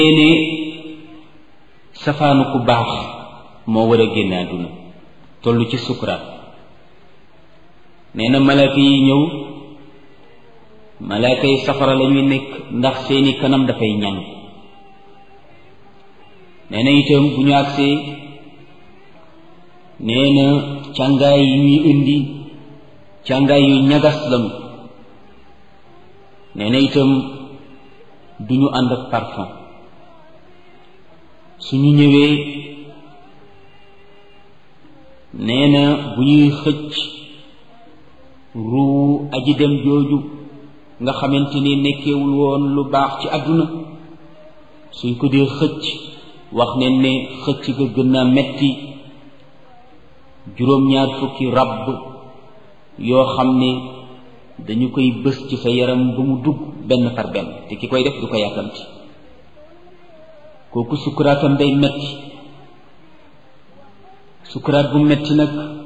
ne safaanu ku baax moo war a génn àdduna toll ci sukuraat nee na malaaka yi ñëw malaaka yi safara la ñuy nekk ndax seeni kanam dafay ñaŋ nee na itam bu ñu agsee nee na càngaay yi ñuy indi càngaay yu ñagas lañu nee na itam du ñu ànd ak parfum suñu ñëwee nee na bu ñuy xëcc ruu aji dem jooju nga xamante ni nekkewul woon lu baax ci àdduna suñ ko dee xëcc wax ne ne xëcc ga gën naa metti juróom-ñaar fukki ràbb yoo xam ne dañu koy bës ci sa yaram ba mu dugg benn par benn te ki koy def du ko yàkkamti kooku sukkuraatam day metti sukkuraat bu metti nag